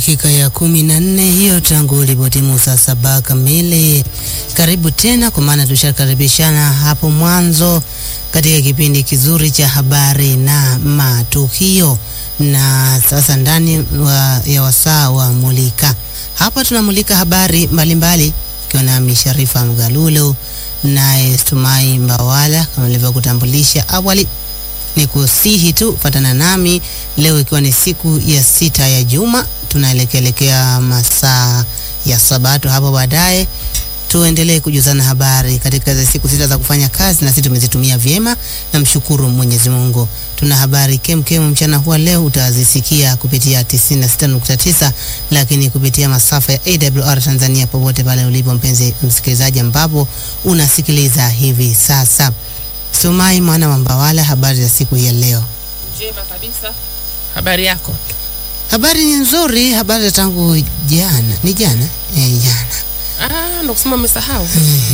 Dakika ya kumi na nne hiyo tangu ulipotimu saa saba kamili. Karibu tena, kwa maana tushakaribishana hapo mwanzo katika kipindi kizuri cha habari na matukio, na sasa ndani wa, ya wasaa wa Mulika. Hapa tunamulika habari mbalimbali ikiwa nami Sharifa Mgalulo naye Stumai Mbawala kama nilivyokutambulisha awali ni kusihi tu fatana nami leo, ikiwa ni siku ya sita ya juma, tunaelekelekea masaa ya Sabato. Hapo baadaye tuendelee kujuzana habari katika za siku sita za kufanya kazi, na sisi tumezitumia vyema, na mshukuru Mwenyezi Mungu. Tuna habari kemkem mchana huwa leo utazisikia kupitia 96.9, lakini kupitia masafa ya AWR Tanzania, popote pale ulipo mpenzi msikilizaji, ambapo unasikiliza hivi sasa. Sumai mwana wa Mbawala, habari za siku ya leo? Njema kabisa. Habari yako? Habari ni nzuri, habari za tangu jana. Ni jana eh, jana Ah, ndo kusema umesahau.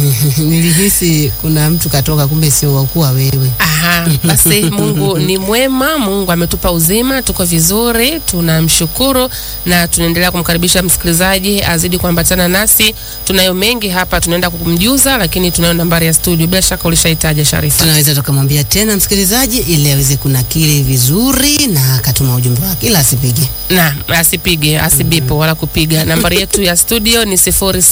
nilihisi kuna mtu katoka, kumbe sio wakuwa wewe. Aha, basi Mungu ni mwema, Mungu ametupa uzima, tuko vizuri, tunamshukuru na tunaendelea kumkaribisha msikilizaji azidi kuambatana nasi. Tunayo mengi hapa tunaenda kumjuza, lakini tunayo nambari ya studio, bila shaka ulishaitaja Sharifa. Tunaweza tukamwambia tena msikilizaji ili aweze kunakili vizuri na akatuma ujumbe wake, ila asipige na asipige asibipo wala kupiga. Nambari yetu ya studio ni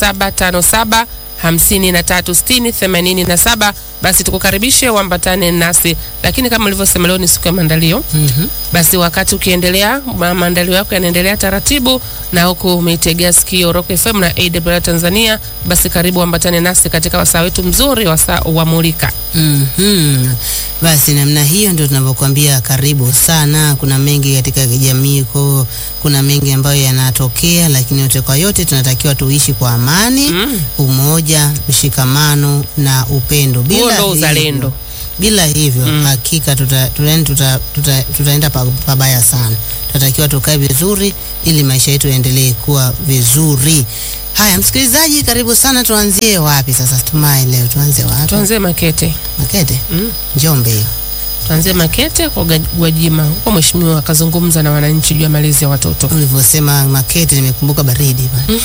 0757 hamsini na tatu sitini themanini na saba. Basi tukukaribishe uambatane nasi, lakini kama ulivyosema leo ni siku ya maandalio. Mhm. Basi wakati ukiendelea ma- maandalio yako yanaendelea taratibu, na huku umeitegea sikio Rock FM na AWR Tanzania, basi karibu uambatane nasi katika wasaa wetu mzuri, wasaa wa Mulika. Mhm. Basi namna hiyo ndio tunavyokuambia karibu sana. Kuna mengi katika jamii ko, kuna mengi ambayo yanatokea, lakini yote kwa yote tunatakiwa tuishi kwa amani, Mm. umoja, mshikamano na upendo. Huo Bila ndo hivyo- uzalendo. bila hivyo Mm. hakika tuta, tuta, tuta, tuta, tutaenda pa- pabaya sana. Tunatakiwa tukae vizuri ili maisha yetu yaendelee kuwa vizuri. Haya, msikilizaji, karibu sana. Tuanzie wapi sasa? Tumai leo tuanze wapi? Tuanzie Makete. Makete, Mm. Njombe hiyo. Tuanzie Makete kwa Ga- Gwajima, huko mheshimiwa akazungumza na wananchi juu ya malezi ya watoto. Ulivyosema Makete, nimekumbuka baridi bana.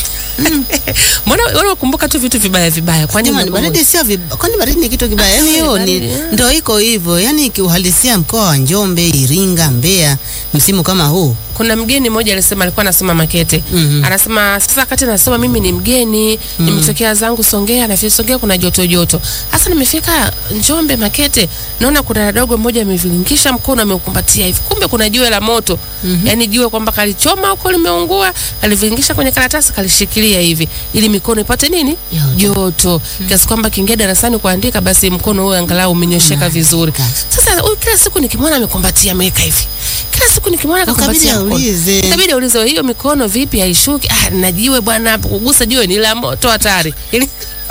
Mbona wewe unakumbuka tu vitu vibaya vibaya? Kwani Jamani, unakumbuka- baridi sio vib... kwani baridi ni kitu kibaya? Yani hiyo ni baridi, ah. ndio iko hivyo, yani kiuhalisia mkoa wa Njombe, Iringa, Mbeya, msimu kama huu kuna mgeni mmoja alisema alikuwa anasoma Makete. Mhm. Anasema sasa wakati nasema mimi ni mgeni, nimetokea zangu Songea na Songea kuna joto joto. Sasa nimefika Njombe Makete, naona kuna dogo mmoja amevilingisha mkono ameukumbatia hivi. Kumbe kuna jiwe la moto. Yaani jiwe kwamba kalichoma huko limeungua, alivilingisha kwenye karatasi kalishikilia hivi ili mikono ipate nini? Joto. Joto. Kiasi kwamba kiingia darasani kuandika basi mkono huo angalau umenyosheka vizuri. Sasa huyu kila siku nikimwona amekumbatia ameweka hivi. Kila siku nikimwona Ukabidi kakumbatia mkono. aulize. Itabidi aulize hiyo mikono vipi haishuki? Ah, na jiwe bwana hapo kugusa jiwe ni la moto hatari. Ili-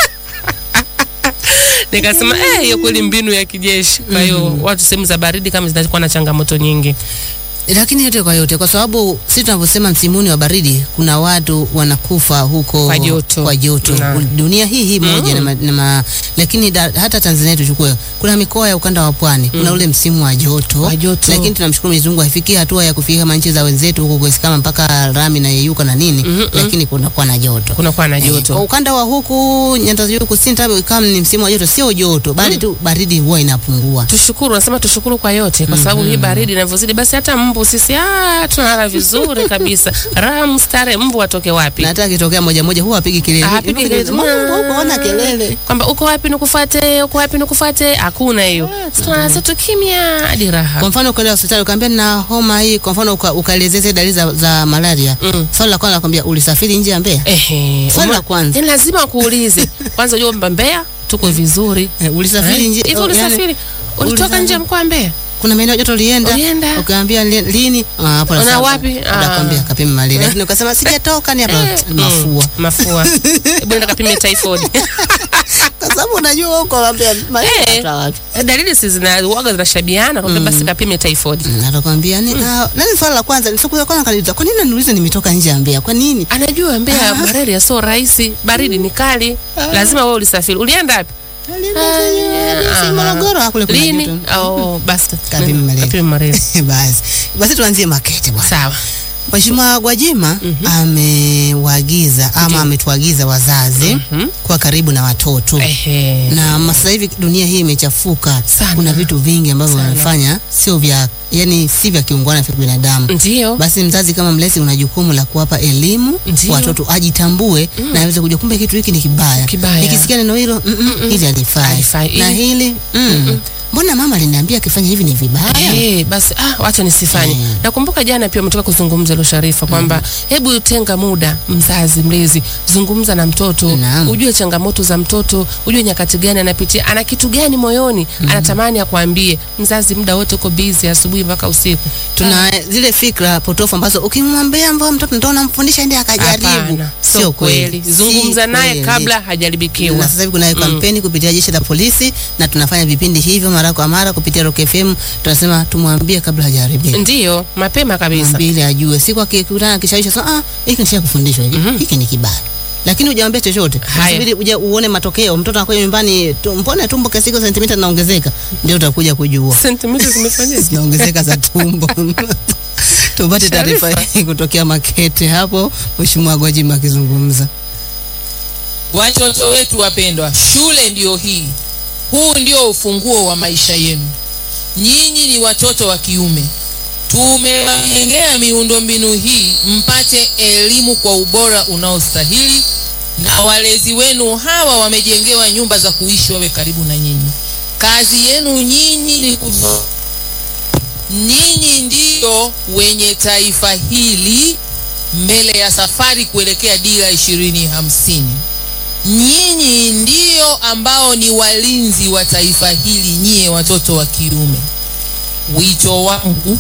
Nikasema eh, hiyo kweli mbinu ya kijeshi. Kwa hiyo watu sehemu za baridi kama zinakuwa na changamoto nyingi. lakini yote kwa yote, kwa sababu sisi tunavyosema msimuni wa baridi, kuna watu wanakufa huko Kwa joto. kwa joto. Na. dunia hii hii moja na, ma, na ma, lakini da, hata Tanzania tuchukue, kuna mikoa ya ukanda wa pwani kuna ule msimu wa joto, Wa joto. lakini tunamshukuru Mwenyezi Mungu haifikii hatua ya kufika kama nchi za wenzetu huko kwesi kama mpaka rami na yeyuka na nini, lakini kunakuwa na joto Kuna kuwa na Eh, Kwa joto. ukanda wa huku nyanda za juu kusini, tabu kama ni msimu wa joto, sio joto bali tu baridi huwa inapungua. Tushukuru, nasema tushukuru kwa yote, kwa sababu hii baridi inavyozidi, basi hata mbu sisi ah, tunalala vizuri kabisa. Raha mstare, mbu atoke wapi? na hata akitokea moja moja huwa apigi kelele, Ah, apigi kelele. Mungu, huko ona kelele. kwamba uko wapi nikufuate, uko wapi nikufuate, hakuna hiyo. Tunalala zetu kimya hadi raha. Kwa mfano ukaenda hospitali ukaambia na homa hii, kwa mfano uka- ukaelezea zile dalili za, za malaria Mm. swali la kwanza nakwambia ulisafiri nje ya Mbeya? Ehe, Swali uma- la kwanza. Ni lazima kuulize kwanza, ujue kwamba Mbeya tuko vizuri. Eh, ulisafiri Eh, nje Hivi oh, ulisafiri? yani, Ulitoka ulisafiri. nje ya mkoa wa Mbeya? kuna maeneo joto ulienda? Ulienda? Ukaambia li- lini? Ah, hapo Una nasema, wapi? Ah. Nakwambia kapima malaria. Lakini ukasema sijatoka ni hapa Eh, mafua. mm, mafua. Hebu nenda kapime typhoid. Kwa sababu unajua huko waambia malaria Eh. unatoa wapi? Dalili si zina uoga zinashabiana, kwamba basi kapime typhoid. Mm, Atakwambia ni ah, nani swali la kwanza siku ya kwanza kaniuliza kwa nini unaniuliza nimetoka nje ya Mbeya? Kwa nini? Anajua Mbeya malaria sio rahisi, baridi ni kali, lazima wewe ulisafiri. Ulienda wapi? Si Aha. Morogoro kule kuna Lini? joto. Oh, basi Kapime malaria. Kapime malaria. Basi. Basi tuanzie Makete bwana. Sawa. Mheshimiwa Gwajima Mhm. amewaagiza ama Ndiyo. ametuagiza wazazi Mhm. kuwa karibu na watoto Ehe. na ma- sasa hivi dunia hii imechafuka Sana. kuna vitu vingi ambavyo Sana. wanafanya sio vya yani si vya kiungwana vya binadamu Ndio. basi mzazi kama mlezi una jukumu la kuwapa elimu Ndiyo. watoto ajitambue na aweze kujua kumbe kitu hiki ni kibaya Kibaya. nikisikia neno hilo mm -mm, hili halifai Halifai. na Hili- hili mm, mbona mama aliniambia akifanya hivi ni vibaya Eh, basi ah, wacha nisifanye. Mm. Nakumbuka jana pia umetoka kuzungumza lo Sharifa kwamba hebu tenga muda, mzazi mlezi, zungumza na mtoto, Naam. ujue changamoto za mtoto, ujue nyakati gani anapitia, ana kitu gani moyoni, anatamani akwambie. Mzazi muda wote uko busy asubuhi mpaka usiku. tuna zile fikra potofu ambazo ukimwambia mbona mtoto ndio unamfundisha ndiye akajaribu Hapana, sio kweli. Zungumza Si naye kweli. kabla hajaribikiwa. na sasa hivi kuna kampeni kupitia jeshi la polisi na tunafanya vipindi hivyo mara kwa mara kupitia Rock FM tunasema tumwambie kabla hajaharibika Ndiyo, mapema kabisa. mwambie ili ajue siku akikutana kishawisha sasa ah hiki nisha kufundishwa hivi Mhm. hiki ni kibaya lakini hujamwambia chochote Haya. unasubiri uje uone matokeo mtoto anakuja nyumbani tu, mbona tumbo kiasi kiko sentimita linaongezeka ndio utakuja kujua Sentimita zimefanyaje? zinaongezeka za tumbo tupate taarifa Sharifa. hii kutokea Makete hapo Mheshimiwa Gwajima akizungumza Watoto wetu wapendwa, shule ndiyo hii. Huu ndio ufunguo wa maisha yenu. Nyinyi ni watoto wa kiume. Tumewajengea miundombinu hii mpate elimu kwa ubora unaostahili, na walezi wenu hawa wamejengewa nyumba za kuishi wawe karibu na nyinyi. Kazi yenu nyinyi ni kuzo Nyinyi ndiyo wenye taifa hili mbele ya safari kuelekea dira ishirini hamsini. Nyinyi ndiyo ambao ni walinzi wa taifa hili, nyie watoto wa kiume. Wito wangu